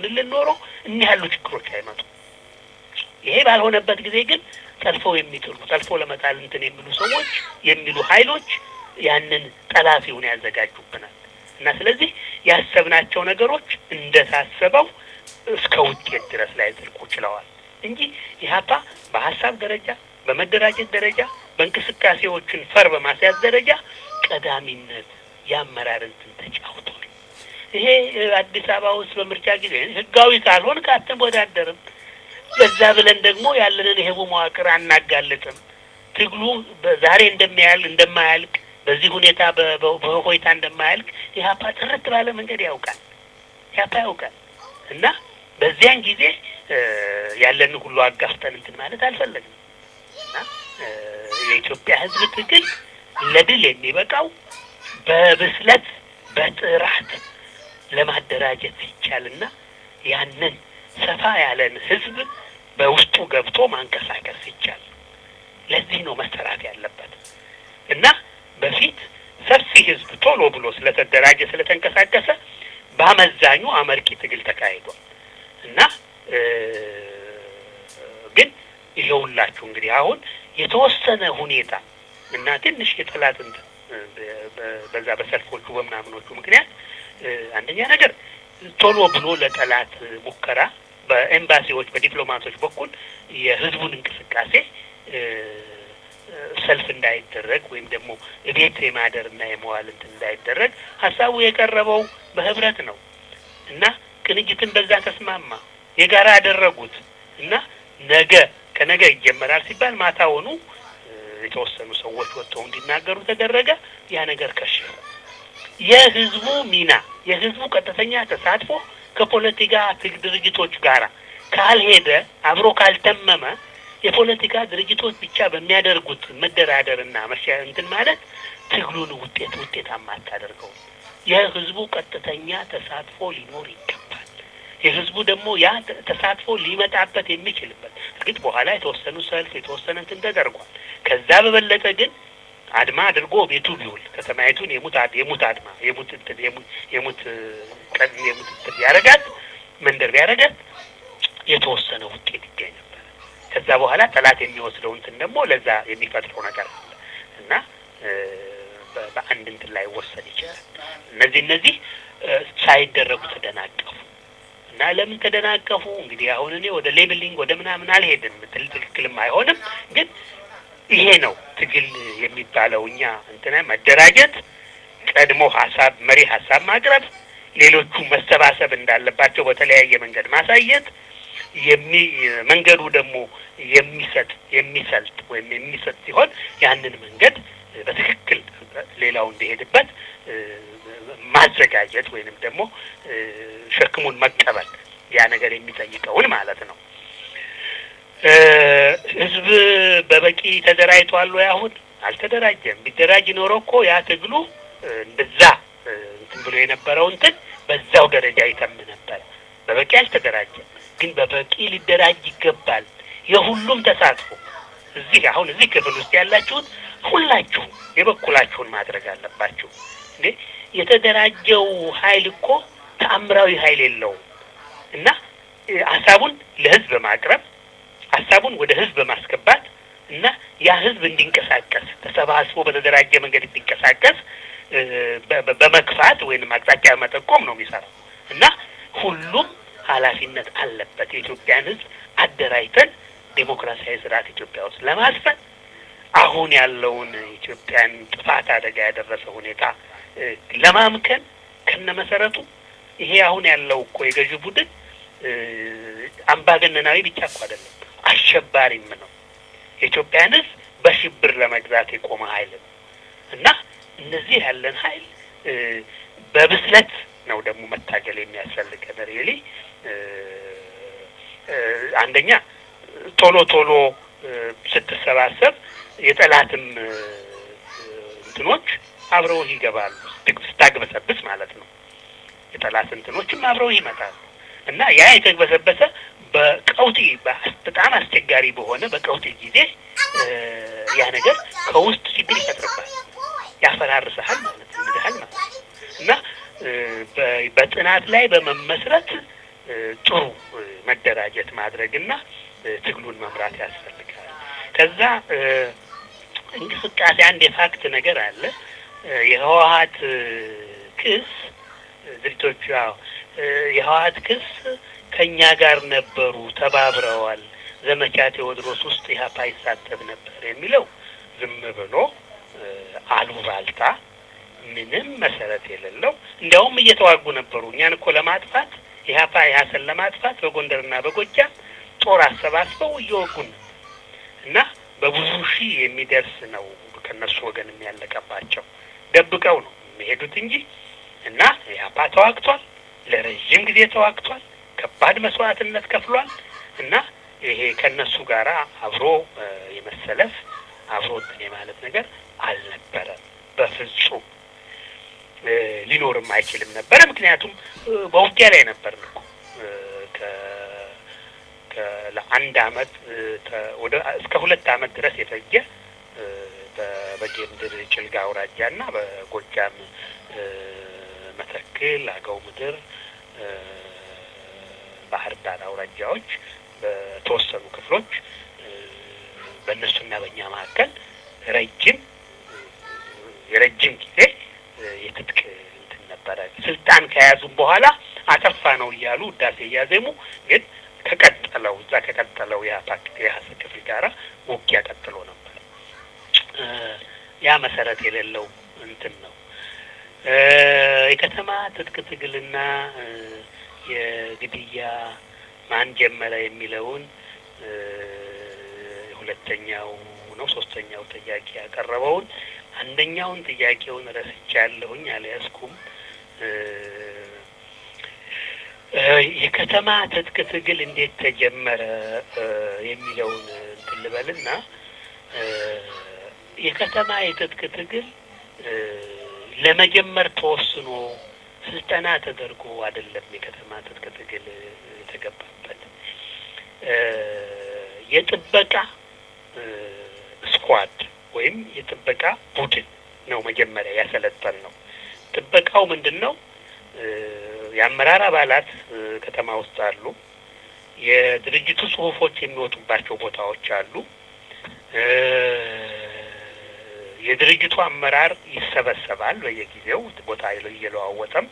ቢሆንልን ኖሮ እኒህ ያሉ ችግሮች አይመጡም። ይሄ ባልሆነበት ጊዜ ግን ጠልፈው የሚጥሉ ጠልፎ ለመጣል እንትን የሚሉ ሰዎች የሚሉ ኃይሎች ያንን ጠላፊውን ያዘጋጁብናል እና ስለዚህ ያሰብናቸው ነገሮች እንደታሰበው እስከ ውጤት ድረስ ላይ ዘልቁ ችለዋል እንጂ ኢህአፓ በሀሳብ ደረጃ በመደራጀት ደረጃ በእንቅስቃሴዎችን ፈር በማስያዝ ደረጃ ቀዳሚነት የአመራር እንትን ተጫውቷል። ይሄ አዲስ አበባ ውስጥ በምርጫ ጊዜ ህጋዊ ካልሆን አትወዳደርም ለዛ ብለን ደግሞ ያለንን የህቡ መዋቅር አናጋልጥም። ትግሉ ዛሬ እንደሚያል እንደማያልቅ በዚህ ሁኔታ በሆይታ እንደማያልቅ ኢህአፓ ጥርት ባለ መንገድ ያውቃል። ኢህአፓ ያውቃል እና በዚያን ጊዜ ያለንን ሁሉ አጋፍጠን እንትን ማለት አልፈለግንም እና የኢትዮጵያ ህዝብ ትግል ለድል የሚበቃው በብስለት በጥራት ለማደራጀት ሲቻልና ያንን ሰፋ ያለን ህዝብ በውስጡ ገብቶ ማንቀሳቀስ ይቻል። ለዚህ ነው መሰራት ያለበት እና በፊት ሰፊ ህዝብ ቶሎ ብሎ ስለተደራጀ ስለተንቀሳቀሰ በአመዛኙ አመርቂ ትግል ተካሂዷል እና ግን ይኸውላችሁ እንግዲህ አሁን የተወሰነ ሁኔታ እና ትንሽ የጠላት እንትን በዛ በሰልፎቹ በምናምኖቹ ምክንያት አንደኛ ነገር ቶሎ ብሎ ለጠላት ሙከራ በኤምባሲዎች በዲፕሎማቶች በኩል የህዝቡን እንቅስቃሴ ሰልፍ እንዳይደረግ ወይም ደግሞ እቤት የማደር እና የመዋል እንትን እንዳይደረግ ሀሳቡ የቀረበው በህብረት ነው እና ቅንጅትን በዛ ተስማማ፣ የጋራ ያደረጉት እና ነገ ከነገ ይጀመራል ሲባል ማታውኑ የተወሰኑ ሰዎች ወጥተው እንዲናገሩ ተደረገ። ያ ነገር ከሸፈ። የህዝቡ ሚና የህዝቡ ቀጥተኛ ተሳትፎ ከፖለቲካ ድርጅቶች ጋር ካልሄደ አብሮ ካልተመመ የፖለቲካ ድርጅቶች ብቻ በሚያደርጉት መደራደርና መሻ እንትን ማለት ትግሉን ውጤት ውጤታማ አታደርገውም። የህዝቡ ቀጥተኛ ተሳትፎ ሊኖር ይገባል። የህዝቡ ደግሞ ያ ተሳትፎ ሊመጣበት የሚችልበት እርግጥ በኋላ የተወሰኑ ሰልፍ የተወሰነ እንትን ተደርጓል። ከዛ በበለጠ ግን አድማ አድርጎ ቤቱ ቢውል ከተማይቱን የሙት የሙት አድማ የሙት እንትን የሙት ቀን የሙት እንትን ቢያረጋት መንደር ቢያረጋት የተወሰነ ውጤት ይገኝ ነበር። ከዛ በኋላ ጠላት የሚወስደው እንትን ደግሞ ለዛ የሚፈጥረው ነገር አለ እና በአንድ እንትን ላይ ወሰድ ይችላል። እነዚህ እነዚህ ሳይደረጉ ተደናቀፉ እና ለምን ተደናቀፉ? እንግዲህ አሁን እኔ ወደ ሌብሊንግ ወደ ምናምን አልሄድም። ትል ትክክልም አይሆንም ግን ይሄ ነው ትግል የሚባለው። እኛ እንትን መደራጀት፣ ቀድሞ ሀሳብ መሪ ሀሳብ ማቅረብ፣ ሌሎቹ መሰባሰብ እንዳለባቸው በተለያየ መንገድ ማሳየት፣ የሚ መንገዱ ደግሞ የሚሰጥ የሚሰልጥ ወይም የሚሰጥ ሲሆን ያንን መንገድ በትክክል ሌላው እንዲሄድበት ማዘጋጀት ወይንም ደግሞ ሸክሙን መቀበል ያ ነገር የሚጠይቀውን ማለት ነው። ህዝብ በበቂ ተደራጅቷል ወይ? አሁን አልተደራጀም። ቢደራጅ ኖሮ እኮ ያ ትግሉ እንደዛ እንትን ብሎ የነበረው እንትን በዛው ደረጃ ይተም ነበረ። በበቂ አልተደራጀም፣ ግን በበቂ ሊደራጅ ይገባል። የሁሉም ተሳትፎ እዚህ አሁን እዚህ ክፍል ውስጥ ያላችሁት ሁላችሁም የበኩላችሁን ማድረግ አለባችሁ። እንዴ የተደራጀው ኃይል እኮ ተአምራዊ ኃይል የለውም እና ሀሳቡን ለህዝብ በማቅረብ ሀሳቡን ወደ ህዝብ በማስገባት እና ያ ህዝብ እንዲንቀሳቀስ ተሰባስቦ በተደራጀ መንገድ እንዲንቀሳቀስ በመግፋት ወይንም አቅጣጫ መጠቆም ነው የሚሰራው እና ሁሉም ኃላፊነት አለበት። የኢትዮጵያን ህዝብ አደራጅተን ዴሞክራሲያዊ ስርዓት ኢትዮጵያ ውስጥ ለማስፈን አሁን ያለውን ኢትዮጵያን ጥፋት አደጋ ያደረሰ ሁኔታ ለማምከን ከነ መሰረቱ ይሄ አሁን ያለው እኮ የገዢ ቡድን አምባገነናዊ ብቻ እኮ አይደለም፣ አሸባሪም ነው። የኢትዮጵያን ህዝብ በሽብር ለመግዛት የቆመ ኃይል ነው እና እነዚህ ያለን ኃይል በብስለት ነው ደግሞ መታገል የሚያስፈልገን ሪሊ አንደኛ ቶሎ ቶሎ ስትሰባሰብ የጠላትም እንትኖች አብረው ይገባሉ። ስታግበሰብስ ማለት ነው። የጠላት እንትኖችም አብረው ይመጣሉ እና ያ የተግበሰበሰ በቀውጢ በጣም አስቸጋሪ በሆነ በቀውጢ ጊዜ ያ ነገር ከውስጥ ችግር ይፈጥርባል፣ ያፈራርስሃል ማለት ይምድሃል ማለት እና በጥናት ላይ በመመስረት ጥሩ መደራጀት ማድረግና ትግሉን መምራት ያስፈልጋል። ከዛ እንቅስቃሴ አንድ የፋክት ነገር አለ። የህወሀት ክስ ድርጅቶቹ የህወሀት ክስ ከእኛ ጋር ነበሩ፣ ተባብረዋል፣ ዘመቻ ቴዎድሮስ ውስጥ ኢህአፓ ይሳተፍ ነበር የሚለው ዝም ብሎ አሉባልታ ምንም መሰረት የሌለው እንዲያውም እየተዋጉ ነበሩ። እኛን እኮ ለማጥፋት ኢህአፓ ኢህአሰን ለማጥፋት በጎንደርና በጎጃም ጦር አሰባስበው እየወጉን ነው እና በብዙ ሺህ የሚደርስ ነው ከነሱ ወገን የሚያለቀባቸው። ደብቀው ነው የሚሄዱት እንጂ እና ኢህአፓ ተዋግቷል፣ ለረዥም ጊዜ ተዋግቷል፣ ከባድ መስዋዕትነት ከፍሏል እና ይሄ ከነሱ ጋር አብሮ የመሰለፍ አብሮ እንትን የማለት ነገር አልነበረም በፍጹም ሊኖርም አይችልም ነበረ። ምክንያቱም በውጊያ ላይ ነበር እኮ ለአንድ አመት ወደ እስከ ሁለት አመት ድረስ የፈጀ በበጌ ምድር ጭልጋ አውራጃ እና በጎጃም መተክል፣ አገው ምድር፣ ባህር ዳር አውራጃዎች በተወሰኑ ክፍሎች በእነሱና በእኛ መካከል ረጅም የረጅም ጊዜ የትጥቅ እንትን ነበረ። ስልጣን ከያዙም በኋላ አጠፋ ነው እያሉ ውዳሴ እያዜሙ ግን ከቀጠለው እዛ ከቀጠለው የሀሰ ክፍል ጋራ ውጊያ ቀጥሎ ነበር። ያ መሰረት የሌለው እንትን ነው። የከተማ ትጥቅ ትግልና የግድያ ማን ጀመረ የሚለውን ሁለተኛው ነው ሶስተኛው ጥያቄ ያቀረበውን አንደኛውን ጥያቄውን ረስቻለሁኝ፣ አልያዝኩም። የከተማ ትጥቅ ትግል እንዴት ተጀመረ የሚለውን እንትን ልበልና የከተማ የትጥቅ ትግል ለመጀመር ተወስኖ ስልጠና ተደርጎ አይደለም። የከተማ ትጥቅ ትግል የተገባበት የጥበቃ ስኳድ ወይም የጥበቃ ቡድን ነው መጀመሪያ ያሰለጠን ነው። ጥበቃው ምንድን ነው? የአመራር አባላት ከተማ ውስጥ አሉ። የድርጅቱ ጽሁፎች የሚወጡባቸው ቦታዎች አሉ። የድርጅቱ አመራር ይሰበሰባል በየጊዜው ቦታ እየለዋወጠም።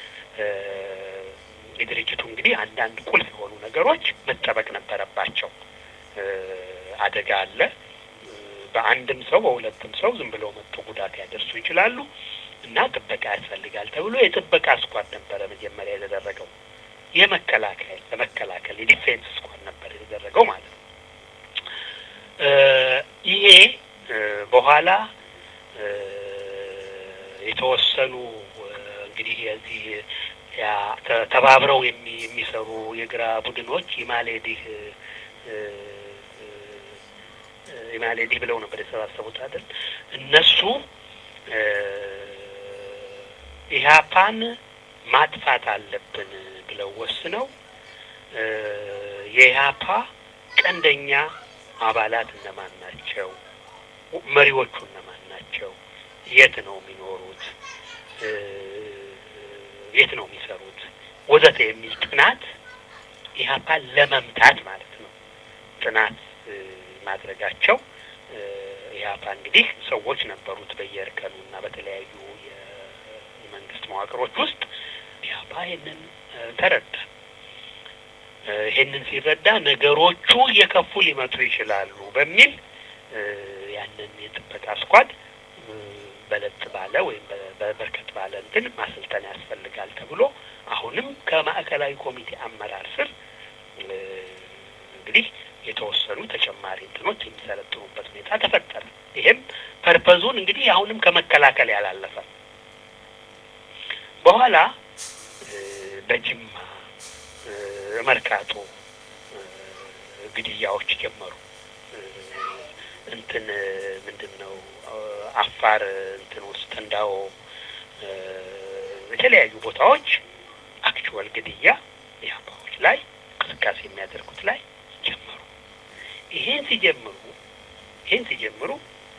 የድርጅቱ እንግዲህ አንዳንድ ቁልፍ የሆኑ ነገሮች መጠበቅ ነበረባቸው። አደጋ አለ። በአንድም ሰው በሁለትም ሰው ዝም ብለው መጥቶ ጉዳት ያደርሱ ይችላሉ እና ጥበቃ ያስፈልጋል ተብሎ የጥበቃ ስኳድ ነበረ መጀመሪያ የተደረገው። የመከላከል ለመከላከል የዲፌንስ ስኳድ ነበር የተደረገው ማለት ነው። ይሄ በኋላ የተወሰኑ እንግዲህ የዚህ ተባብረው የሚሰሩ የግራ ቡድኖች ኢማሌዲህ ኢማሌዲህ ብለው ነበር የተሰባሰቡት አይደል? እነሱ ኢህአፓን ማጥፋት አለብን ብለው ወስነው የኢህአፓ ቀንደኛ አባላት እነማን ናቸው? መሪዎቹ እነማን ናቸው? የት ነው የሚኖሩት? የት ነው የሚሰሩት? ወዘተ የሚል ጥናት ኢህአፓን ለመምታት ማለት ነው ጥናት ማድረጋቸው ኢህአፓ እንግዲህ ሰዎች ነበሩት በየእርከኑ እና በተለያዩ የመንግስት መዋቅሮች ውስጥ ኢህአፓ ይህንን ተረዳ። ይህንን ሲረዳ ነገሮቹ እየከፉ ሊመጡ ይችላሉ በሚል ያንን የጥበቃ ስኳድ በለጥ ባለ ወይም በበርከት ባለ እንትን ማሰልጠን ያስፈልጋል ተብሎ አሁንም ከማዕከላዊ ኮሚቴ አመራር ስር እንግዲህ የተወሰኑ ተጨማሪ እንትኖች የሚሰለጥኑበት ሁኔታ ተፈጠረ። ይሄም ፐርፐዙን እንግዲህ አሁንም ከመከላከል ያላለፈ በኋላ በጅማ መርካቶ ግድያዎች ጀመሩ። እንትን ምንድን ነው አፋር እንትን ውስጥ እንዳው የተለያዩ ቦታዎች አክቹዋል ግድያ ኢህአፓዎች ላይ እንቅስቃሴ የሚያደርጉት ላይ ጀመሩ። ይሄን ሲጀምሩ ይሄን ሲጀምሩ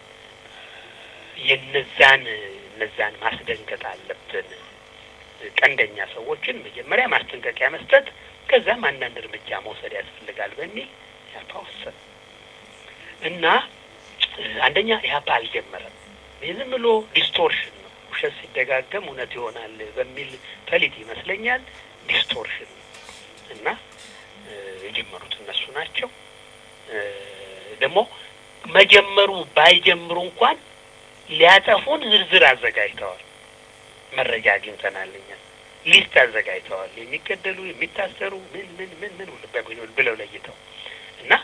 የነዛን እነዛን ማስደንገጥ አለብን። ቀንደኛ ሰዎችን መጀመሪያ ማስጠንቀቂያ መስጠት ከዛም አንዳንድ እርምጃ መውሰድ ያስፈልጋል በሚል ኢህአፓ ወሰነ እና አንደኛ ኢህአፓ አልጀመረም። ዝም ብሎ ዲስቶርሽን ነው። ውሸት ሲደጋገም እውነት ይሆናል በሚል ፈሊጥ ይመስለኛል ዲስቶርሽን ነው እና የጀመሩት እነሱ ናቸው። ደግሞ መጀመሩ ባይጀምሩ እንኳን ሊያጠፉን ዝርዝር አዘጋጅተዋል። መረጃ አግኝተናል እኛ ሊስት አዘጋጅተዋል። የሚገደሉ የሚታሰሩ ምን ምን ምን ምን ብለው ለይተው እና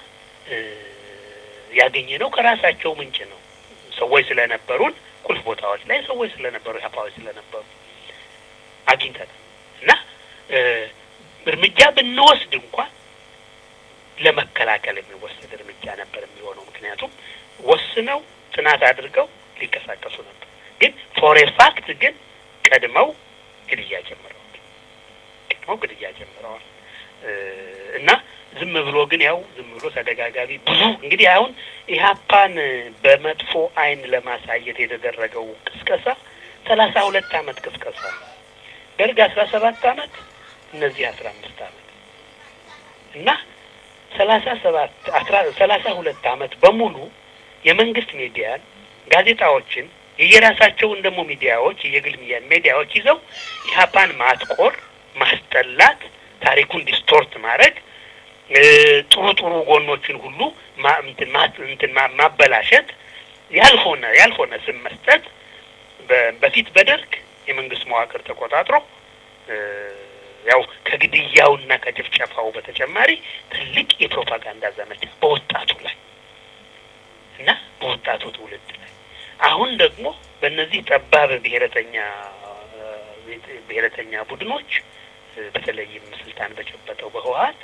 ያገኘ ነው ከራሳቸው ምንጭ ነው። ሰዎች ስለነበሩን ቁልፍ ቦታዎች ላይ ሰዎች ስለነበሩ ኢህአፓዎች ስለነበሩ አግኝተናል እና እርምጃ ብንወስድ እንኳን ለመከላከል የሚወሰድ እርምጃ ነበር የሚሆነው። ምክንያቱም ወስነው ጥናት አድርገው ሊንቀሳቀሱ ነበር። ግን ፎር ፋክት ግን ቀድመው ግድያ ጀምረዋል። ቀድመው ግድያ ጀምረዋል እና ዝም ብሎ ግን ያው ዝም ብሎ ተደጋጋሚ ብዙ እንግዲህ አሁን ኢህአፓን በመጥፎ አይን ለማሳየት የተደረገው ቅስቀሳ ሰላሳ ሁለት አመት ቅስቀሳ ነው። ደርግ አስራ ሰባት አመት እነዚህ አስራ አምስት አመት እና ሰላሳ ሰባት አስራ ሰላሳ ሁለት አመት በሙሉ የመንግስት ሚዲያን ጋዜጣዎችን የየራሳቸውን ደግሞ ሚዲያዎች የየግል ሚዲያዎች ይዘው ኢህአፓን ማጥቆር፣ ማስጠላት፣ ታሪኩን ዲስቶርት ማድረግ ጥሩ ጥሩ ጎኖችን ሁሉ እንትን ማበላሸት፣ ያልሆነ ያልሆነ ስም መስጠት በፊት በደርግ የመንግስት መዋቅር ተቆጣጥሮ ያው ከግድያውና ከጭፍጨፋው በተጨማሪ ትልቅ የፕሮፓጋንዳ ዘመቻ በወጣቱ ላይ እና በወጣቱ ትውልድ ላይ አሁን ደግሞ በእነዚህ ጠባብ ብሔረተኛ ብሔረተኛ ቡድኖች በተለይም ስልጣን በጨበጠው በህወሀት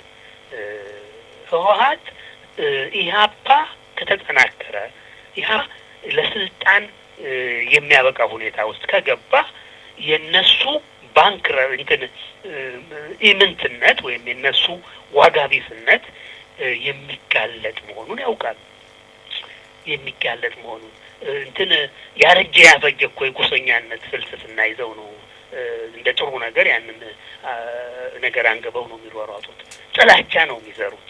ህወሀት ኢህአፓ ከተጠናከረ ኢህአፓ ለስልጣን የሚያበቃ ሁኔታ ውስጥ ከገባ የነሱ ባንክ እንትን ኢምንትነት ወይም የነሱ ዋጋ ቢስነት የሚጋለጥ መሆኑን ያውቃል። የሚጋለጥ መሆኑን እንትን ያረጀ ያፈጀ እኮ የጎሰኛነት ፍልስፍና ይዘው ነው እንደ ጥሩ ነገር ያንን ነገር አንገበው ነው የሚሯሯጡት። ጥላቻ ነው የሚዘሩት።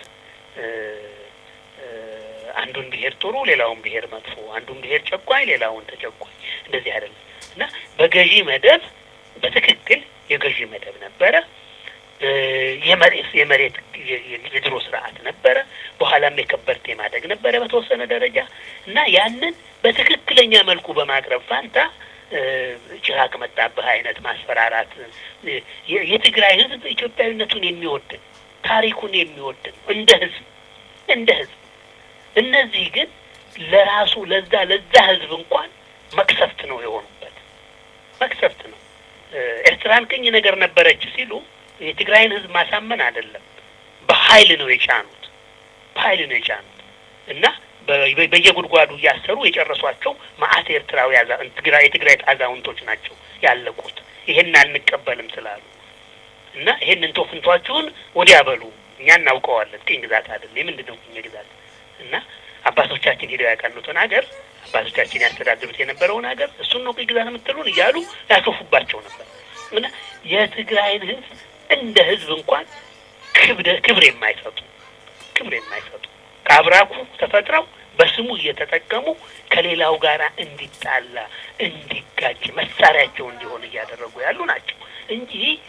አንዱን ብሔር ጥሩ፣ ሌላውን ብሔር መጥፎ፣ አንዱን ብሔር ጨቋኝ፣ ሌላውን ተጨቋኝ። እንደዚህ አይደለም እና በገዢ መደብ በትክክል የገዢ መደብ ነበረ። የመሬት የመሬት የድሮ ስርዓት ነበረ። በኋላም የከበርቴ ማደግ ነበረ በተወሰነ ደረጃ እና ያንን በትክክለኛ መልኩ በማቅረብ ፋንታ ጭራቅ መጣብህ አይነት ማስፈራራት የትግራይ ሕዝብ ኢትዮጵያዊነቱን የሚወድ ታሪኩን የሚወድ ነው እንደ ሕዝብ እንደ ሕዝብ እነዚህ ግን ለራሱ ለዛ ለዛ ሕዝብ እንኳን መቅሰፍት ነው የሆኑበት መቅሰፍት ነው። ኤርትራን ቅኝ ነገር ነበረች ሲሉ የትግራይን ህዝብ ማሳመን አይደለም፣ በኃይል ነው የጫኑት። በኃይል ነው የጫኑት እና በየጉድጓዱ እያሰሩ የጨረሷቸው መዓት ኤርትራዊ የትግራይ አዛውንቶች ናቸው ያለቁት። ይሄን አንቀበልም ስላሉ እና ይሄን እንቶ ፍንቷችሁን ወዲያ በሉ፣ እኛ እናውቀዋለን። ቅኝ ግዛት አይደለም። የምንድን ነው ቅኝ ግዛት? እና አባቶቻችን ሄደው ያቀኑትን ሀገር አባቶቻችን ያስተዳድሩት የነበረውን ሀገር እሱን ነው ቅኝ ግዛት የምትሉን እያሉ ያሾፉባቸው ነበር እና የትግራይን ህዝብ እንደ ህዝብ እንኳን ክብደ ክብር የማይሰጡ ክብር የማይሰጡ ከአብራኩ ተፈጥረው በስሙ እየተጠቀሙ ከሌላው ጋር እንዲጣላ እንዲጋጭ መሳሪያቸው እንዲሆን እያደረጉ ያሉ ናቸው እንጂ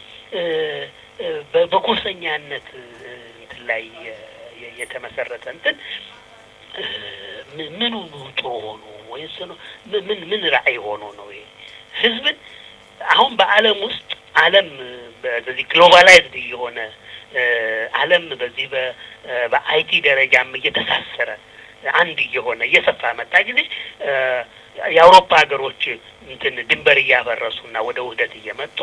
በጎሰኛነት እንትን ላይ የተመሰረተ እንትን ምኑ ጥሩ ሆኖ ወይስ ምን ምን ራዕይ ሆኖ ነው ይሄ ህዝብን አሁን በዓለም ውስጥ ዓለም በዚህ ግሎባላይዝድ የሆነ ዓለም በዚህ በአይቲ ደረጃም እየተሳሰረ አንድ እየሆነ እየሰፋ መጣ ጊዜ የአውሮፓ ሀገሮች እንትን ድንበር እያፈረሱና ወደ ውህደት እየመጡ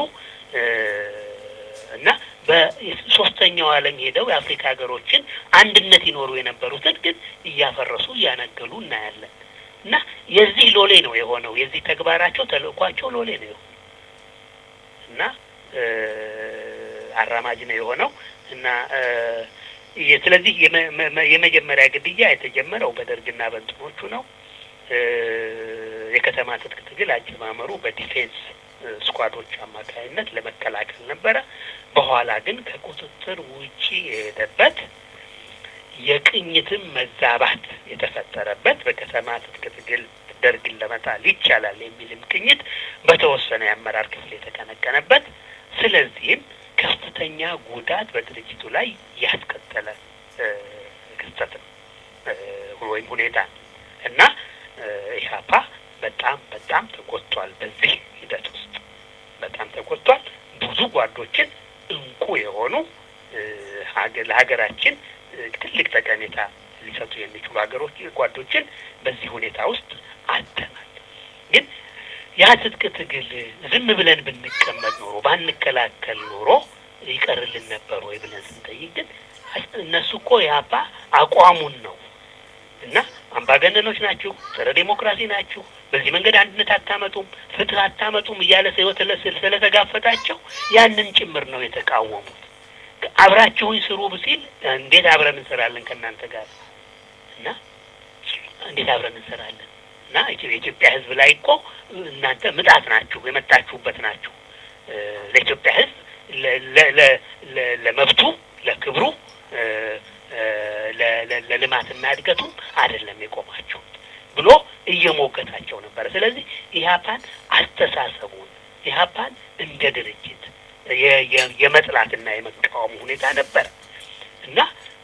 እና በሶስተኛው ዓለም ሄደው የአፍሪካ ሀገሮችን አንድነት ይኖሩ የነበሩትን ግን እያፈረሱ እያነገሉ እናያለን። እና የዚህ ሎሌ ነው የሆነው። የዚህ ተግባራቸው ተልእኳቸው ሎሌ ነው የሆነው እና አራማጅ ነው የሆነው እና ስለዚህ የመጀመሪያ ግድያ የተጀመረው በደርግና በእንትኖቹ ነው። የከተማ ትጥቅ ትግል አጀማመሩ በዲፌንስ ስኳዶች አማካይነት ለመከላከል ነበረ። በኋላ ግን ከቁጥጥር ውጪ የሄደበት የቅኝትም መዛባት የተፈጠረበት በከተማ ትጥቅ ትግል ደርግን ለመጣል ይቻላል የሚልም ቅኝት በተወሰነ የአመራር ክፍል የተቀነቀነበት ስለዚህም ከፍተኛ ጉዳት በድርጅቱ ላይ ያስከተለ ክስተት ነው ወይም ሁኔታ ነው እና ኢህአፓ በጣም በጣም ተጎድቷል። በዚህ ሂደት ውስጥ በጣም ተጎድቷል። ብዙ ጓዶችን እንቁ የሆኑ ለሀገራችን ትልቅ ጠቀሜታ ሊሰጡ የሚችሉ ሀገሮች ጓዶችን በዚህ ሁኔታ ውስጥ አጥተናል። ግን ያ ትጥቅ ትግል ዝም ብለን ብንቀመጥ ኖሮ ባንከላከል ኖሮ ይቀርልን ነበር ወይ ብለን ስንጠይቅ ግን እነሱ እኮ የአባ አቋሙን ነው እና አምባገነኖች ናችሁ፣ ጸረ ዴሞክራሲ ናችሁ፣ በዚህ መንገድ አንድነት አታመጡም፣ ፍትህ አታመጡም እያለ ህይወት ስለተጋፈጣቸው ያንን ጭምር ነው የተቃወሙት። አብራችሁኝ ስሩ ሲል እንዴት አብረን እንሰራለን ከእናንተ ጋር እና እንዴት አብረን እንሰራለን እና የኢትዮጵያ ህዝብ ላይ እኮ እናንተ ምጣት ናችሁ፣ የመጣችሁበት ናችሁ። ለኢትዮጵያ ህዝብ ለመብቱ፣ ለክብሩ፣ ለልማትና እድገቱም አይደለም የቆማችሁት ብሎ እየሞገታቸው ነበረ። ስለዚህ ኢህአፓን አስተሳሰቡን ኢህአፓን እንደ ድርጅት የመጥላትና የመቃወም ሁኔታ ነበረ እና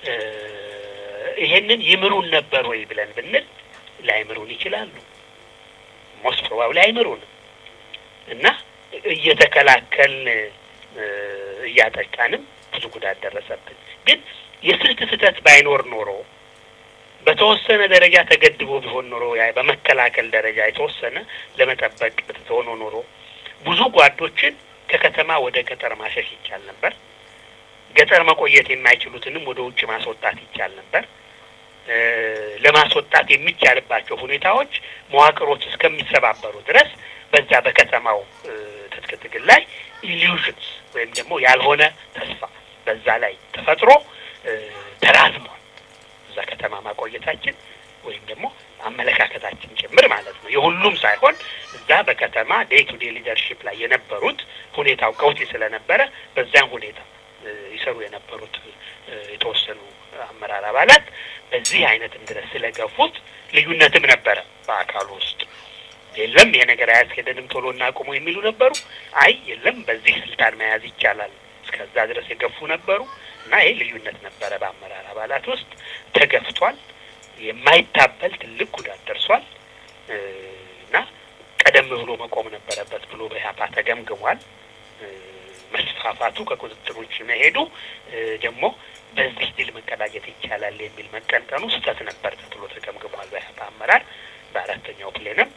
ይሄንን ይምሩን ነበር ወይ ብለን ብንል ላይምሩን ይችላሉ። ሞስት ፕሮባብሊ አይምሩንም እና እየተከላከልን እያጠቃንም ብዙ ጉዳት ደረሰብን። ግን የስልት ስህተት ባይኖር ኖሮ በተወሰነ ደረጃ ተገድቦ ቢሆን ኖሮ በመከላከል ደረጃ የተወሰነ ለመጠበቅ ሆኖ ኖሮ ብዙ ጓዶችን ከከተማ ወደ ገጠር ማሸሽ ይቻል ነበር። ገጠር መቆየት የማይችሉትንም ወደ ውጭ ማስወጣት ይቻል ነበር። ለማስወጣት የሚቻልባቸው ሁኔታዎች መዋቅሮች እስከሚሰባበሩ ድረስ በዛ በከተማው ትጥቅ ትግል ላይ ኢሉዥንስ ወይም ደግሞ ያልሆነ ተስፋ በዛ ላይ ተፈጥሮ ተራዝሟል። እዛ ከተማ ማቆየታችን ወይም ደግሞ አመለካከታችን ጭምር ማለት ነው። የሁሉም ሳይሆን እዛ በከተማ ዴይ ቱ ዴይ ሊደርሺፕ ላይ የነበሩት ሁኔታው ቀውጢ ስለነበረ በዚያም ሁኔታ ይሰሩ የነበሩት የተወሰኑ አመራር አባላት በዚህ አይነትም ድረስ ስለገፉት ልዩነትም ነበረ በአካሉ ውስጥ። የለም ይሄ ነገር አያስኬደንም ቶሎ እናቁሙ የሚሉ ነበሩ። አይ የለም በዚህ ስልጣን መያዝ ይቻላል እስከዛ ድረስ የገፉ ነበሩ እና ይሄ ልዩነት ነበረ በአመራር አባላት ውስጥ ተገፍቷል። የማይታበል ትልቅ ጉዳት ደርሷል እና ቀደም ብሎ መቆም ነበረበት ብሎ በኢህአፓ ተገምግሟል። መስፋፋቱ ከቁጥጥር ውጭ መሄዱ ደግሞ በዚህ ድል መቀዳጀት ይቻላል የሚል መቀንቀኑ ስህተት ነበር ተብሎ ተገምግሟል በኢህአፓ አመራር በአራተኛው ፕሌንም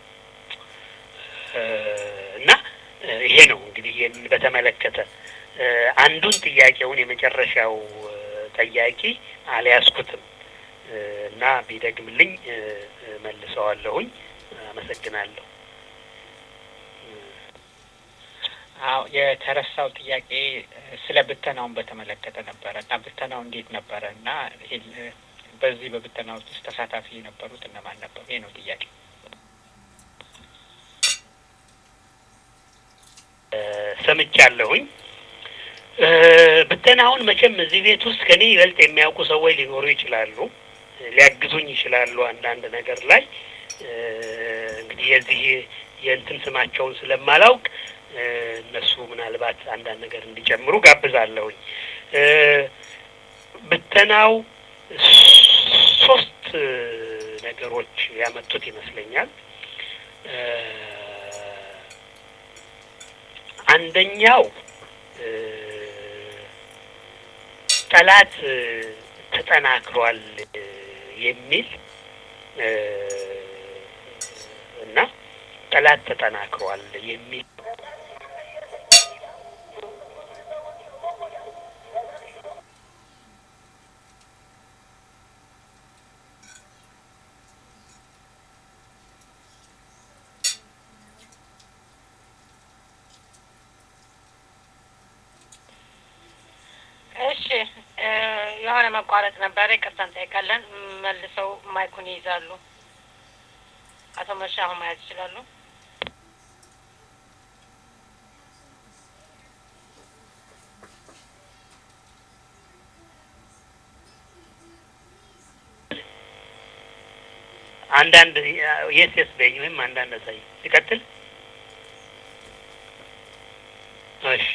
እና ይሄ ነው እንግዲህ ይህን በተመለከተ አንዱን ጥያቄውን የመጨረሻው ጠያቂ አልያዝኩትም እና ቢደግምልኝ መልሰዋለሁኝ። አመሰግናለሁ። አዎ የተረሳው ጥያቄ ስለ ብተናውን በተመለከተ ነበረ እና ብተናው እንዴት ነበረ እና በዚህ በብተና ውስጥ ተሳታፊ የነበሩት እነማን ነበሩ? ይህ ነው ጥያቄ። ሰምቻለሁኝ። ብተናውን መቼም እዚህ ቤት ውስጥ ከኔ ይበልጥ የሚያውቁ ሰዎች ሊኖሩ ይችላሉ፣ ሊያግዙኝ ይችላሉ አንዳንድ ነገር ላይ እንግዲህ የዚህ የእንትን ስማቸውን ስለማላውቅ እነሱ ምናልባት አንዳንድ ነገር እንዲጨምሩ ጋብዛለሁኝ። ብተናው ሶስት ነገሮች ያመጡት ይመስለኛል። አንደኛው ጠላት ተጠናክሯል የሚል እና ጠላት ተጠናክሯል የሚል እሺ የሆነ መቋረጥ ነበረ። ይቅርታ እንጠይቃለን። መልሰው ማይኩን ይይዛሉ። አቶ መርሻ አሁን መያዝ ይችላሉ። አንዳንድ የስ የስ በኝ ወይም አንዳንድ አሳይ ሲቀጥል እሺ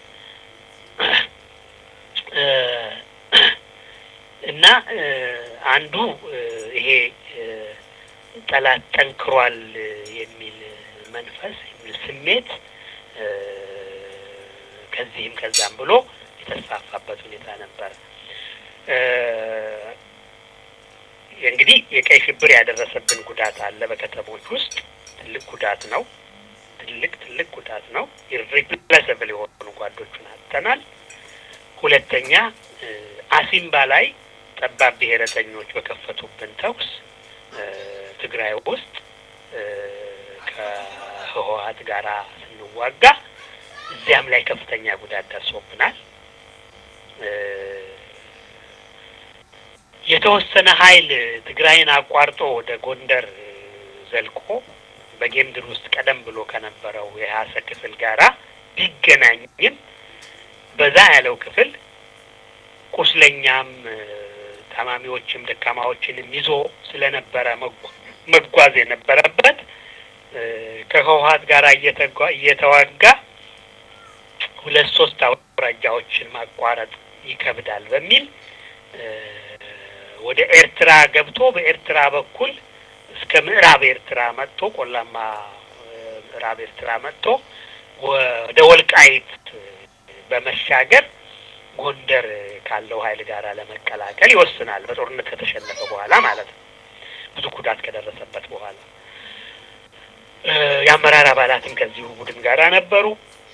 እና አንዱ ይሄ ጠላት ጠንክሯል የሚል መንፈስ የሚል ስሜት ከዚህም ከዛም ብሎ የተስፋፋበት ሁኔታ ነበር። እንግዲህ የቀይ ሽብር ያደረሰብን ጉዳት አለ። በከተሞች ውስጥ ትልቅ ጉዳት ነው። ትልቅ ትልቅ ጉዳት ነው። ኢሪፕሌሰብል የሆኑ ጓዶቹን አጥተናል። ሁለተኛ አሲምባ ላይ ጠባብ ብሔረተኞች በከፈቱብን ተኩስ ትግራይ ውስጥ ከህወሀት ጋራ ስንዋጋ እዚያም ላይ ከፍተኛ ጉዳት ደርሶብናል። የተወሰነ ኃይል ትግራይን አቋርጦ ወደ ጎንደር ዘልቆ በጌምድር ውስጥ ቀደም ብሎ ከነበረው የሀሰ ክፍል ጋራ ቢገናኝም በዛ ያለው ክፍል ቁስለኛም ታማሚዎችም ደካማዎችንም ይዞ ስለነበረ መጓዝ የነበረበት ከህወሀት ጋር እየተዋጋ ሁለት ሶስት አውራጃዎችን ማቋረጥ ይከብዳል በሚል ወደ ኤርትራ ገብቶ በኤርትራ በኩል እስከ ምዕራብ ኤርትራ መጥቶ ቆላማ ምዕራብ ኤርትራ መጥቶ ወደ ወልቃይት በመሻገር ጎንደር ካለው ኃይል ጋር ለመቀላቀል ይወስናል። በጦርነት ከተሸነፈ በኋላ ማለት ነው። ብዙ ጉዳት ከደረሰበት በኋላ የአመራር አባላትም ከዚሁ ቡድን ጋር ነበሩ።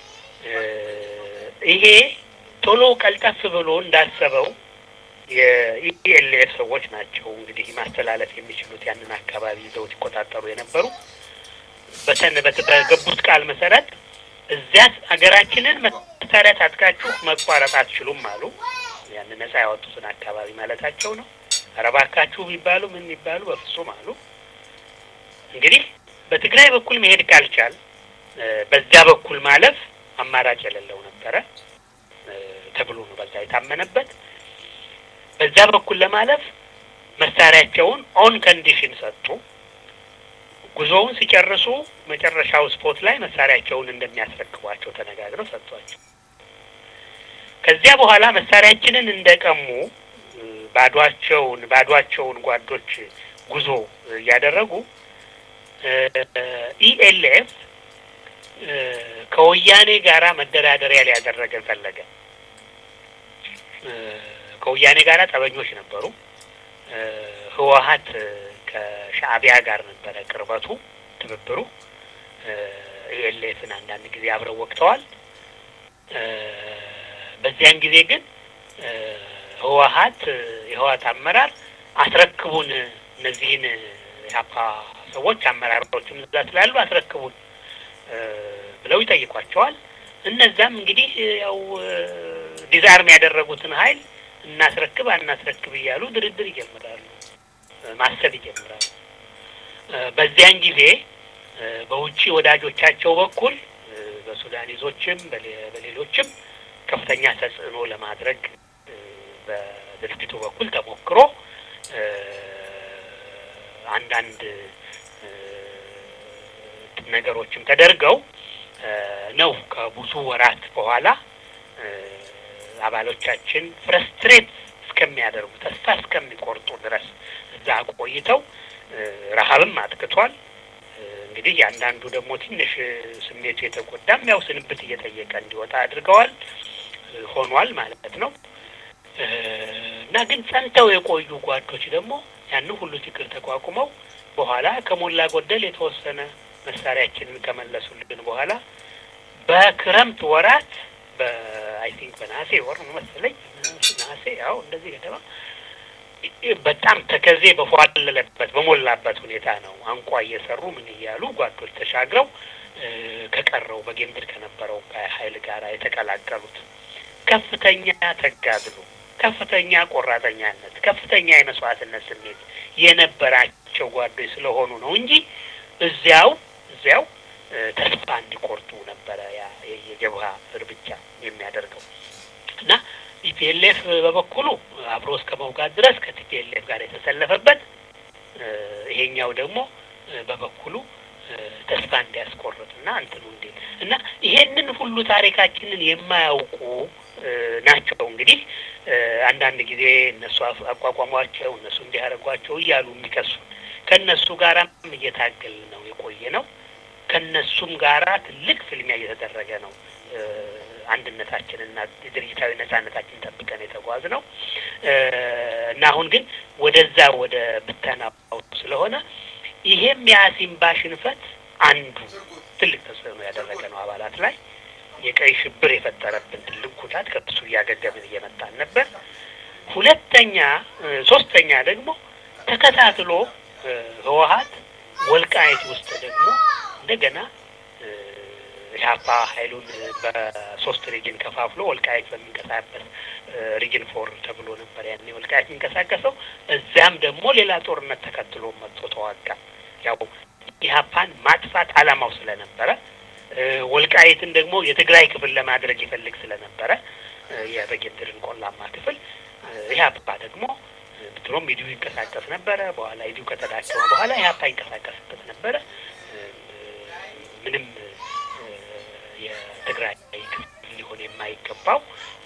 ይሄ ቶሎ ቀልጠፍ ብሎ እንዳሰበው የኢኤልኤፍ ሰዎች ናቸው እንግዲህ ማስተላለፍ የሚችሉት ያንን አካባቢ ይዘውት ይቆጣጠሩ የነበሩ በተን በገቡት ቃል መሰረት እዚያ ሀገራችንን መሳሪያ ታጥቃችሁ መቋረጥ አትችሉም አሉ። ያን ነጻ ያወጡትን አካባቢ ማለታቸው ነው። ኧረ እባካችሁ ቢባሉ ምን የሚባሉ በፍጹም አሉ። እንግዲህ በትግራይ በኩል መሄድ ካልቻል በዚያ በኩል ማለፍ አማራጭ የሌለው ነበረ ተብሎ ነው በዛ የታመነበት። በዛ በኩል ለማለፍ መሳሪያቸውን ኦን ኮንዲሽን ሰጡ። ጉዞውን ሲጨርሱ መጨረሻው ስፖት ላይ መሳሪያቸውን እንደሚያስረክቧቸው ተነጋግረው ሰጥቷቸው ከዚያ በኋላ መሳሪያችንን እንደቀሙ ባዷቸውን ባዷቸውን ጓዶች ጉዞ እያደረጉ ኢኤልኤፍ ከወያኔ ጋራ መደራደሪያ ሊያደረገን ፈለገ። ከወያኔ ጋራ ጠበኞች ነበሩ። ህወሀት ከሻዕቢያ ጋር ነበረ ቅርበቱ፣ ትብብሩ። ኢኤልኤፍን አንዳንድ ጊዜ አብረው ወቅተዋል። በዚያን ጊዜ ግን ህወሀት የህወሀት አመራር አስረክቡን፣ እነዚህን የሀፓ ሰዎች አመራሮችም እዛ ስላሉ አስረክቡን ብለው ይጠይቋቸዋል። እነዛም እንግዲህ ያው ዲዛርም ያደረጉትን ኃይል እናስረክብ አናስረክብ እያሉ ድርድር ይጀምራሉ፣ ማሰብ ይጀምራሉ። በዚያን ጊዜ በውጭ ወዳጆቻቸው በኩል በሱዳኒዞችም በሌሎችም ከፍተኛ ተጽዕኖ ለማድረግ በድርጅቱ በኩል ተሞክሮ አንዳንድ ነገሮችም ተደርገው ነው ከብዙ ወራት በኋላ አባሎቻችን ፍረስትሬት እስከሚያደርጉ ተስፋ እስከሚቆርጡ ድረስ እዛ ቆይተው ረሀብም አጥቅቷል። እንግዲህ የአንዳንዱ ደግሞ ትንሽ ስሜቱ የተጎዳም ያው ስንብት እየጠየቀ እንዲወጣ አድርገዋል ሆኗል ማለት ነው። እና ግን ጸንተው የቆዩ ጓዶች ደግሞ ያን ሁሉ ችግር ተቋቁመው በኋላ ከሞላ ጎደል የተወሰነ መሳሪያችንን ከመለሱልን በኋላ በክረምት ወራት በአይ ቲንክ በነሐሴ ወር ነው መሰለኝ ነሐሴ ያው እንደዚህ ገደማ በጣም ተከዜ በፏለለበት በሞላበት ሁኔታ ነው አንቋ እየሰሩ ምን እያሉ ጓዶች ተሻግረው ከቀረው በጌምድር ከነበረው ኃይል ጋር የተቀላቀሉት ከፍተኛ ተጋድሎ፣ ከፍተኛ ቆራጠኛነት፣ ከፍተኛ የመስዋዕትነት ስሜት የነበራቸው ጓዶች ስለሆኑ ነው እንጂ እዚያው እዚያው ተስፋ እንዲቆርጡ ነበረ ያ የጀብሃ እርምጃ የሚያደርገው እና ቲፒኤልኤፍ በበኩሉ አብሮ እስከ መውጋት ድረስ ከቲፒኤልኤፍ ጋር የተሰለፈበት ይሄኛው ደግሞ በበኩሉ ተስፋ እንዲያስቆርጥ እና እንትኑ እንዴ እና ይሄንን ሁሉ ታሪካችንን የማያውቁ ናቸው እንግዲህ አንዳንድ ጊዜ እነሱ አቋቋሟቸው እነሱ እንዲያደርጓቸው እያሉ የሚከሱ ከእነሱ ጋራም እየታገል ነው የቆየ ነው። ከእነሱም ጋራ ትልቅ ፍልሚያ እየተደረገ ነው። አንድነታችንና ድርጅታዊ ነጻነታችን ጠብቀን የተጓዝ ነው እና አሁን ግን ወደዛ ወደ ብተናው ስለሆነ ይሄም የአሲምባ ሽንፈት አንዱ ትልቅ ተጽዕኖ ያደረገ ነው አባላት ላይ የቀይ ሽብር የፈጠረብን ትልቅ ጉዳት ከሱ እያገገምን እየመጣን ነበር። ሁለተኛ ሶስተኛ ደግሞ ተከታትሎ ህወሀት ወልቃይት ውስጥ ደግሞ እንደገና ኢህአፓ ኃይሉን በሶስት ሪጅን ከፋፍሎ ወልቃይት በሚንቀሳቀስ ሪጅን ፎር ተብሎ ነበር ያኔ ወልቃይት የሚንቀሳቀሰው። እዚያም ደግሞ ሌላ ጦርነት ተከትሎ መጥቶ ተዋጋ። ያው ኢህአፓን ማጥፋት አላማው ስለነበረ ወልቃይትን ደግሞ የትግራይ ክፍል ለማድረግ ይፈልግ ስለነበረ የበጌምድርን ቆላማ ክፍል ኢህአፓ ደግሞ ድሮም ኢዲዩ ይንቀሳቀስ ነበረ። በኋላ ኢዲዩ ከተዳከመ በኋላ ኢህአፓ ይንቀሳቀስበት ነበረ። ምንም የትግራይ ክፍል ሊሆን የማይገባው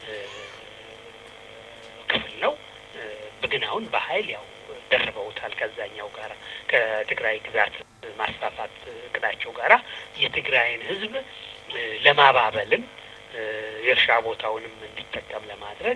ክፍል ነው። ግን አሁን በኃይል ያው ደርበውታል። ከዛኛው ጋራ ከትግራይ ግዛት ማስፋፋት እቅዳቸው ጋራ የትግራይን ህዝብ ለማባበልም የእርሻ ቦታውንም እንዲጠቀም ለማድረግ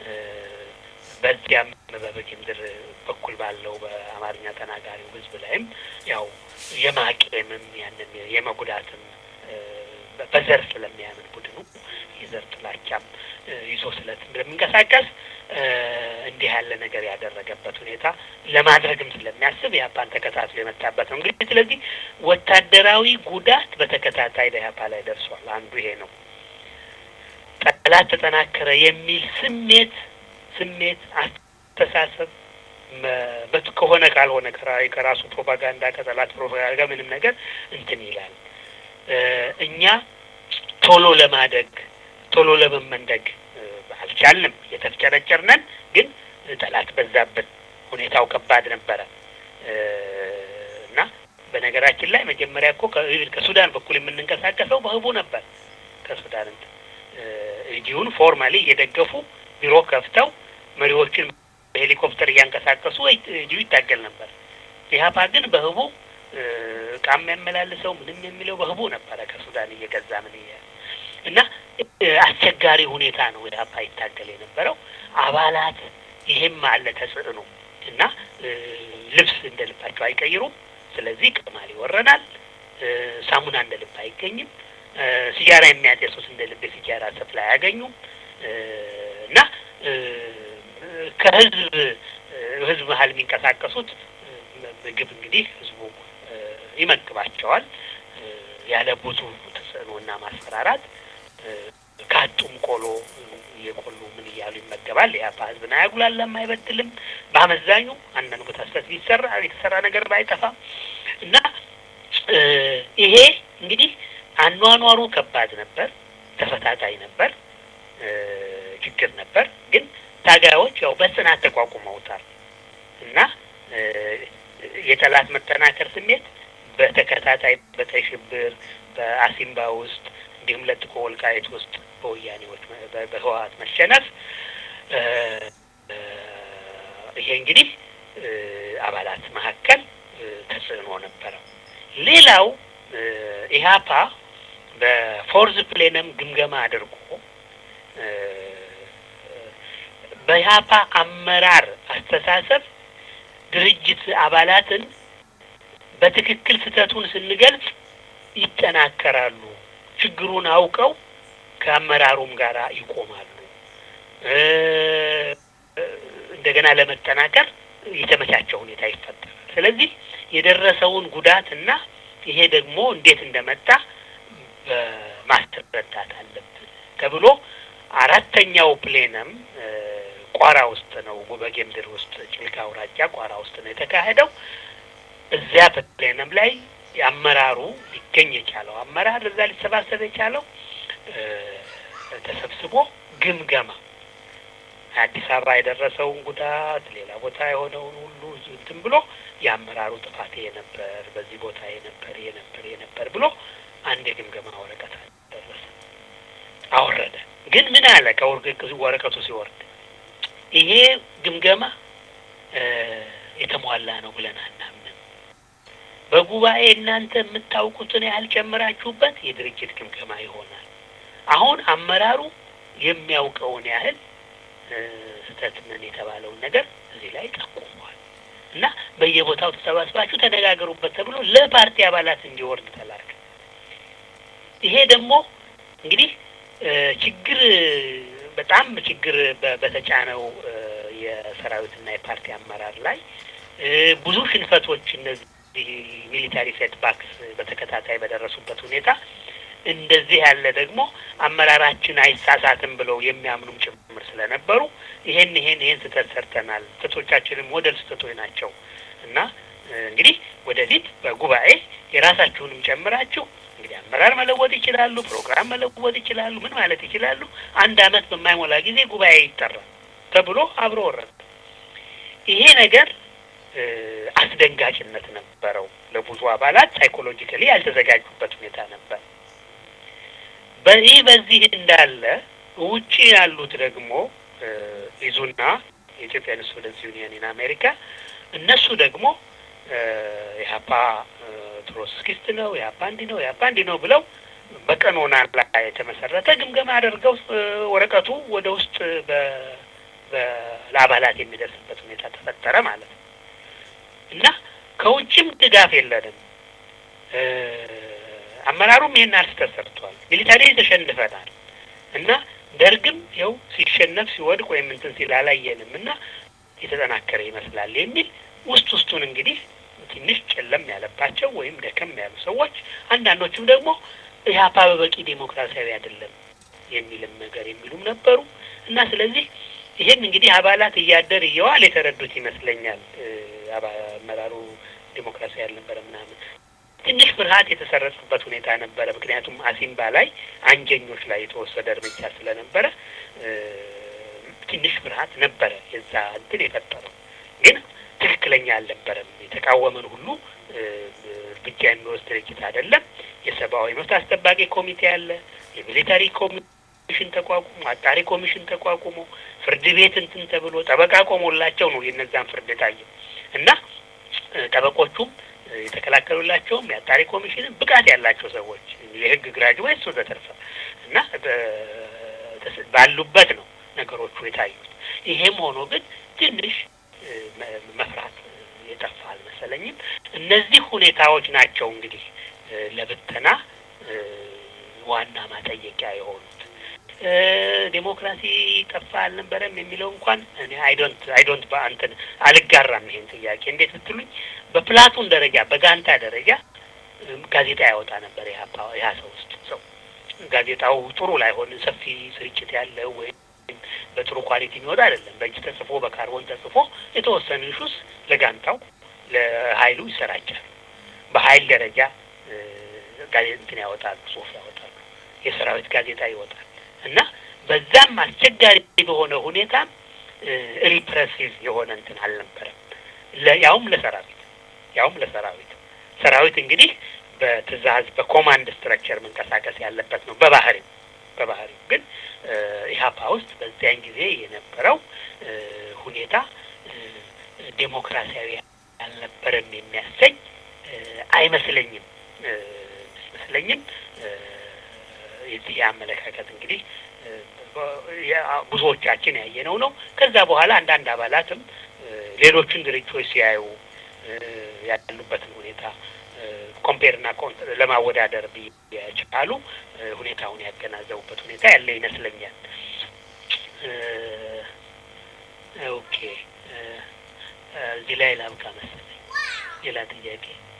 በዚያም በበጌምድር በኩል ባለው በአማርኛ ተናጋሪው ህዝብ ላይም ያው የማቄምም ያንን የመጉዳትም በዘር ስለሚያምን ቡድኑ የዘር ጥላቻም ይዞ ስለት ስለሚንቀሳቀስ እንዲህ ያለ ነገር ያደረገበት ሁኔታ ለማድረግም ስለሚያስብ የአፓን ተከታትሎ የመጣበት ነው። እንግዲህ ስለዚህ ወታደራዊ ጉዳት በተከታታይ በኢህአፓ ላይ ደርሷል። አንዱ ይሄ ነው። ጠላት ተጠናከረ የሚል ስሜት ስሜት አስተሳሰብ ከሆነ ካልሆነ ከራሱ ፕሮፓጋንዳ ከጠላት ፕሮፓጋንዳ ምንም ነገር እንትን ይላል። እኛ ቶሎ ለማደግ ቶሎ ለመመንደግ አልቻልንም። የተፍጨረጨርነን ግን ጠላት በዛብን። ሁኔታው ከባድ ነበረ እና በነገራችን ላይ መጀመሪያ እኮ ከሱዳን በኩል የምንንቀሳቀሰው በህቡ ነበር። ከሱዳን ኢዲዩን ፎርማሊ እየደገፉ ቢሮ ከፍተው መሪዎችን በሄሊኮፕተር እያንቀሳቀሱ ኢዲዩ ይታገል ነበር። ኢህአፓ ግን በህቡ እቃም የሚያመላልሰው ምንም የሚለው በህቡ ነበረ ከሱዳን እየገዛ ምን እና አስቸጋሪ ሁኔታ ነው ኢህአፓ ይታገል የነበረው። አባላት ይሄም አለ ተጽዕኖ እና ልብስ እንደ ልባቸው አይቀይሩም። ስለዚህ ቅማል ይወረናል። ሳሙና እንደ ልብ አይገኝም። ሲጃራ የሚያጤሱት እንደ ልብ የሲጃራ ሰፍላ አያገኙም እና ከህዝብ ህዝብ መሀል የሚንቀሳቀሱት ምግብ እንግዲህ ህዝቡ ይመግባቸዋል ያለ ብዙ ተጽዕኖና ማስፈራራት ካጡም ቆሎ እየቆሉ ምን እያሉ ይመገባል። የአፓ ህዝብን አያጉላላም፣ አይበድልም። በአመዛኙ አንዳንድ ቦታ ስህተት ቢሰራ የተሰራ ነገር ባይጠፋም እና ይሄ እንግዲህ አኗኗሩ ከባድ ነበር፣ ተፈታታይ ነበር፣ ችግር ነበር። ግን ታጋዮች ያው በጽናት ተቋቁመውታል እና የጠላት መጠናከር ስሜት በተከታታይ በቀይ ሽብር በአሲምባ ውስጥ እንዲሁም ለጥቆ ወልቃይት ውስጥ በወያኔዎች በህወሀት መሸነፍ ይሄ እንግዲህ አባላት መካከል ተጽዕኖ ነበረው። ሌላው ኢህአፓ በፎርዝ ፕሌነም ግምገማ አድርጎ በኢህአፓ አመራር አስተሳሰብ ድርጅት አባላትን በትክክል ስህተቱን ስንገልጽ ይጠናከራሉ፣ ችግሩን አውቀው ከአመራሩም ጋር ይቆማሉ። እንደገና ለመጠናከር የተመቻቸ ሁኔታ ይፈጠራል። ስለዚህ የደረሰውን ጉዳት እና ይሄ ደግሞ እንዴት እንደመጣ ማስረዳት አለብን ተብሎ አራተኛው ፕሌነም ቋራ ውስጥ ነው፣ በጌምድር ውስጥ ጭልጋ አውራጃ ቋራ ውስጥ ነው የተካሄደው። እዚያ ፕሌነም ላይ አመራሩ ሊገኝ የቻለው አመራር እዛ ሊሰባሰብ የቻለው ተሰብስቦ ግምገማ አዲስ አበባ የደረሰውን ጉዳት፣ ሌላ ቦታ የሆነውን ሁሉ እንትን ብሎ የአመራሩ ጥፋት ይሄ ነበር፣ በዚህ ቦታ ይሄ ነበር፣ ይሄ ነበር፣ ይሄ ነበር ብሎ አንድ የግምገማ ወረቀት ደረሰ አወረደ። ግን ምን አለ ከወረቀቱ ሲወርድ ይሄ ግምገማ የተሟላ ነው ብለን አናምንም። በጉባኤ እናንተ የምታውቁትን ያህል ጨምራችሁበት የድርጅት ግምገማ ይሆናል። አሁን አመራሩ የሚያውቀውን ያህል ስህተት ምን የተባለውን ነገር እዚህ ላይ ጠቁሟል እና በየቦታው ተሰባስባችሁ ተነጋገሩበት ተብሎ ለፓርቲ አባላት እንዲወርድ ተላከ። ይሄ ደግሞ እንግዲህ ችግር በጣም ችግር በተጫነው የሰራዊትና የፓርቲ አመራር ላይ ብዙ ሽንፈቶች እነዚህ ሚሊታሪ ሴትባክስ በተከታታይ በደረሱበት ሁኔታ እንደዚህ ያለ ደግሞ አመራራችን አይሳሳትም ብለው የሚያምኑም ጭምር ስለነበሩ ይሄን ይሄን ይሄን ስህተት ሰርተናል፣ ስህተቶቻችንም ሞዴል ስህተቶች ናቸው እና እንግዲህ ወደፊት በጉባኤ የራሳችሁንም ጨምራችሁ እንግዲህ አመራር መለወጥ ይችላሉ፣ ፕሮግራም መለወጥ ይችላሉ፣ ምን ማለት ይችላሉ። አንድ አመት በማይሞላ ጊዜ ጉባኤ ይጠራል ተብሎ አብሮ ወረደ። ይሄ ነገር አስደንጋጭነት ነበረው። ለብዙ አባላት ሳይኮሎጂካሊ ያልተዘጋጁበት ሁኔታ ነበር። በይህ በዚህ እንዳለ ውጪ ያሉት ደግሞ ኢዙና የኢትዮጵያ ስቱደንትስ ዩኒየን ኢን አሜሪካ እነሱ ደግሞ የሀፓ ትሮትስኪስት ነው የሀፓ እንዲህ ነው የሀፓ እንዲህ ነው ብለው በቀኖና ላይ የተመሰረተ ግምገማ አድርገው ወረቀቱ ወደ ውስጥ ለአባላት የሚደርስበት ሁኔታ ተፈጠረ ማለት ነው እና ከውጭም ድጋፍ የለንም። አመራሩም ይሄን አልስተት ሰርቷል። ሚሊታሪ ተሸንፈናል እና ደርግም ይኸው ሲሸነፍ ሲወድቅ ወይም እንትን ሲል አላየንም እና የተጠናከረ ይመስላል የሚል ውስጥ ውስጡን እንግዲህ ትንሽ ጨለም ያለባቸው ወይም ደከም ያሉ ሰዎች፣ አንዳንዶቹም ደግሞ ኢህአፓ በበቂ ዴሞክራሲያዊ አይደለም የሚልም ነገር የሚሉም ነበሩ እና ስለዚህ ይህን እንግዲህ አባላት እያደር እየዋል የተረዱት ይመስለኛል። አመራሩ ዴሞክራሲያዊ ያልነበረ ምናምን ትንሽ ፍርሃት የተሰረጸበት ሁኔታ ነበረ። ምክንያቱም አሲምባ ላይ አንጀኞች ላይ የተወሰደ እርምጃ ስለነበረ ትንሽ ፍርሃት ነበረ የዛ እንትን የፈጠረው ግን ትክክለኛ አልነበረም። የተቃወመን ሁሉ እርምጃ የሚወስድ ድርጅት አይደለም። የሰብአዊ መብት አስጠባቂ ኮሚቴ አለ። የሚሊታሪ ኮሚሽን ተቋቁሞ አጣሪ ኮሚሽን ተቋቁሞ ፍርድ ቤት እንትን ተብሎ ጠበቃ ቆሞላቸው ነው የነዛን ፍርድ የታየው እና ጠበቆቹም የተከላከሉላቸውም የአጣሪ ኮሚሽንን ብቃት ያላቸው ሰዎች የህግ ግራጅዌትስ ወዘተርፈ እና ባሉበት ነው ነገሮቹ የታዩት። ይሄም ሆኖ ግን ትንሽ መፍራት የጠፋ አልመሰለኝም። እነዚህ ሁኔታዎች ናቸው እንግዲህ ለብተና ዋና ማጠየቂያ የሆኑት። ዴሞክራሲ ጠፋ አልነበረም የሚለው እንኳን እኔ አይዶንት አይዶንት በአንትን አልጋራም። ይሄን ጥያቄ እንዴት ብትሉኝ በፕላቱን ደረጃ በጋንታ ደረጃ ጋዜጣ ያወጣ ነበር ያ ሰው ውስጥ ሰው ጋዜጣው ጥሩ ላይሆን ሰፊ ስርጭት ያለው ወይም በጥሩ ኳሊቲ የሚወጣ አይደለም። በእጅ ተጽፎ በካርቦን ተጽፎ የተወሰኑ ኢሹስ ለጋንታው ለሀይሉ ይሰራጫሉ። በሀይል ደረጃ እንትን ያወጣሉ፣ ጽሁፍ ያወጣሉ። የሰራዊት ጋዜጣ ይወጣል እና በዛም አስቸጋሪ በሆነ ሁኔታ ሪፕሬሲቭ የሆነ እንትን አልነበረም። ያውም ለሰራዊት ያውም ለሰራዊት ሰራዊት እንግዲህ በትእዛዝ በኮማንድ ስትረክቸር መንቀሳቀስ ያለበት ነው በባህሪው በባህሪው ግን ኢህአፓ ውስጥ በዚያን ጊዜ የነበረው ሁኔታ ዴሞክራሲያዊ አልነበረም የሚያሰኝ አይመስለኝም አይመስለኝም። የዚህ የአመለካከት እንግዲህ ብዙዎቻችን ያየነው ነው። ከዛ በኋላ አንዳንድ አባላትም ሌሎችን ድርጅቶች ሲያዩ ያሉበትን ሁኔታ ኮምፔርና ለማወዳደር የቻሉ ሁኔታውን ያገናዘቡበት ሁኔታ ያለ ይመስለኛል። ኦኬ እዚህ ላይ ላብቃ መሰለኝ። ሌላ ጥያቄ